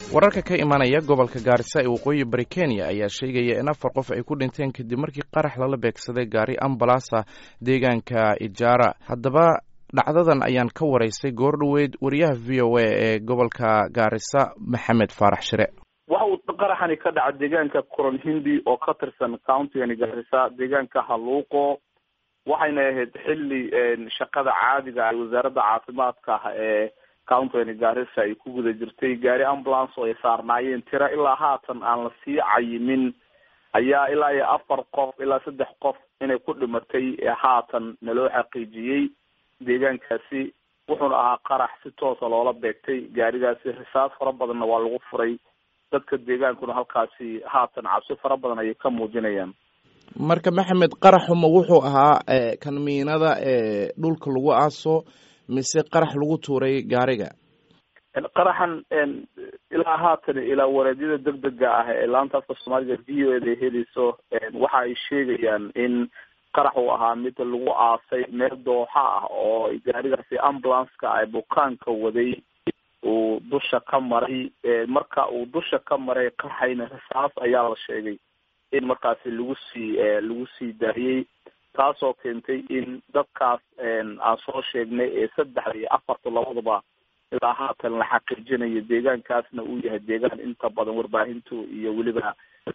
wararka ka imanaya gobolka gaarisa ee waqooyi bari kenya ayaa sheegaya in afar qof ay ku dhinteen kadib markii qarax lala beegsaday gaari ambalasa deegaanka ijaara haddaba dhacdadan ayaan ka waraystay goor dhoweyd wariyaha v o a ee gobolka gaarisa maxamed faarax shire waxa uu qaraxani ka dhaca deegaanka coron hindi oo ka tirsan countigani gaarisa deegaanka haluuqo waxayna ahayd xilli shaqada caadiga ay wasaaradda caafimaadka ah ee countigani gaarisa ay ku guda jirtay gaari ambulance oo ay saarnaayeen tira ilaa haatan aan la sii cayimin ayaa ilaa iyo afar qof ilaa saddex qof inay ku dhimatay haatan naloo xaqiijiyey deegaankaasi wuxuuna ahaa qarax si toosa loola beegtay gaarigaasi risaas fara badanna waa lagu furay dadka deegaankuna halkaasi haatan cabsi fara badan ayay ka muujinayaan marka maxamed qaraxuma wuxuu ahaa kan miinada ee dhulka lagu aaso mise qarax lagu tuuray gaariga qaraxan ilaa haatan ilaa wareedyada degdega ah ee laanta afka soomaaliga v o eda helayso waxa ay sheegayaan in qarax uu ahaa mid lagu aasay meel dooxa ah oo gaarigaasi ambulanceka ay bukaanka waday uu dusha ka maray marka uu dusha ka maray qaraxayna risaas ayaa la sheegay in markaasi lagu sii lagu sii daayey taasoo keentay in dadkaas aan soo sheegnay ee saddexda iyo afarta labadaba ilaa haatan la xaqiijinayo deegaankaasna uu yahay deegaan inta badan warbaahintu iyo weliba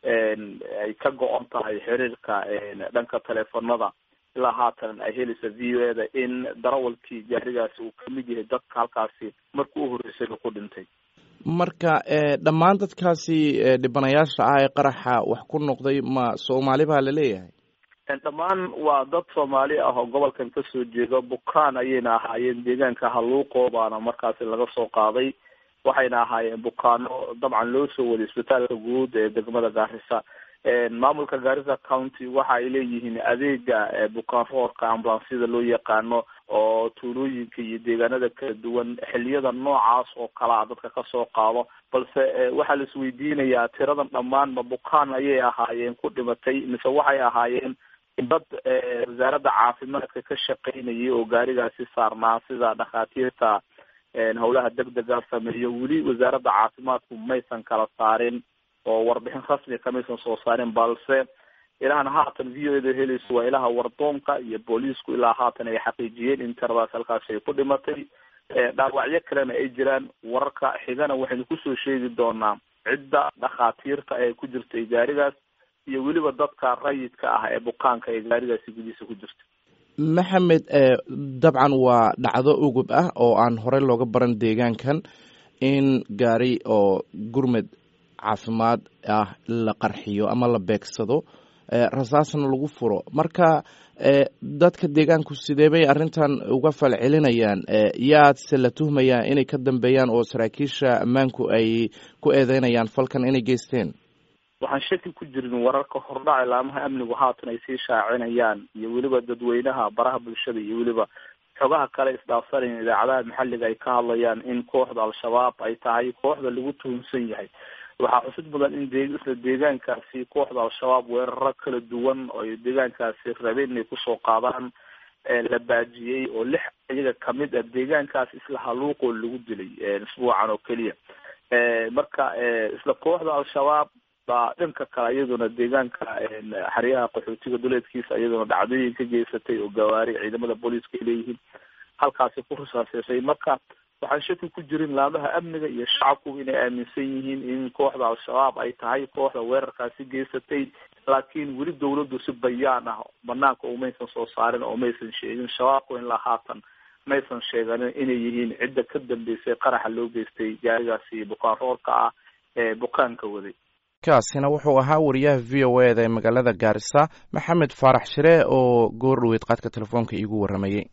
ay ka go-on tahay xiriirka dhanka teleefonada ilaa haatan ay helaysa v o e da in darawalkii gaarigaasi uu kamid yahay dadka halkaasi markii u horreysayba ku dhintay marka dhammaan dadkaasi dhibanayaasha ah ee qaraxa wax ku noqday ma soomaali baa laleeyahay dhammaan waa dad soomaali ah oo gobolkan kasoo jeeda bukaan ayayna ahaayeen deegaanka haluuqo baana markaasi laga soo qaaday waxayna ahaayeen bukaano dabcan loo soo waday isbitaalka guud ee degmada gaarisa maamulka gaarisa county waxa ay leeyihiin adeega bukaan roorka ambulansyada loo yaqaano oo tuulooyinka iyo deegaanada kala duwan xiliyada noocaas oo kala a dadka kasoo qaado balse waxaa la isweydiinayaa tiradan dhammaan ma bukaan ayay ahaayeen ku dhimatay mise waxay ahaayeen dad wasaaradda caafimaadka ka shaqaynayay oo gaarigaasi saarnaa sida dhakhaatiirta howlaha degdega sameeyo weli wasaaradda caafimaadku maysan kala saarin oo warbixin rasmi kamaysan soo saarin balse ilahan haatan v o eda helayso waa ilaha wardoonka iyo booliisku ilaa haatan ay xaqiijiyeen in tiradaas halkaasi ay ku dhimatay dhaawacyo kalena ay jiraan wararka xigana waxaynu kusoo sheegi doonaa cidda dhakhaatiirta ee ku jirtay gaarigaas iyo weliba dadka rayidka ah ee bukaanka ee gaarigaasi gudihiisa ku jirta maxamed dabcan waa dhacdo ugub ah oo aan horey looga baran deegaankan in gaari oo gurmed caafimaad ah la qarxiyo ama la beegsado rasaasna lagu furo marka dadka deegaanku sidee bay arrintan uga falcelinayaan yaadse la tuhmayaa inay ka dambeeyaan oo saraakiisha ammaanku ay ku eedeynayaan falkan inay geysteen waxaan shaki ku jirin wararka hordhaca ilaamaha amnigu haatan ay sii shaacinayaan iyo weliba dadweynaha baraha bulshada iyo weliba xogaha kale isdhaafsanayn idaacadaha maxalliga ay ka hadlayaan in kooxda al-shabaab ay tahay kooxda lagu tuhunsan yahay waxaa xusid mudan in de isla deegaankaasi kooxda al-shabaab weeraro kala duwan oo deegaankaasi rabeen inay kusoo qaadaan la baajiyey oo lix iyaga kamid ah deegaankaas isla haluuqoo lagu dilay isbuucan oo keliya marka isla kooxda al-shabaab baa dhanka kale iyaduna deegaanka xeryaha qaxootiga duleedkiisa iyaduna dhacdooyin ka geysatay oo gawaari ciidamada booliiska ay leeyihiin halkaasi ku risaaseysay marka waxaan shaki ku jirin laamaha amniga iyo shacabku inay aaminsan yihiin in kooxda al-shabaab ay tahay kooxda weerarkaasi geysatay laakiin weli dawladdu si bayaan ah banaanka umaysan soo saarin oo maysan sheegin shabaabku ilaa haatan maysan sheeganin inay yihiin cidda ka dambeysay qaraxa loo geystay gaarigaasi bukaan roorka ah ee bukaanka waday kaasina wuxuu ahaa wariyaha v o e da ee magaalada gaarisa maxamed faarax shire oo goor dhoweyd qaadka telefoonka iigu warramayey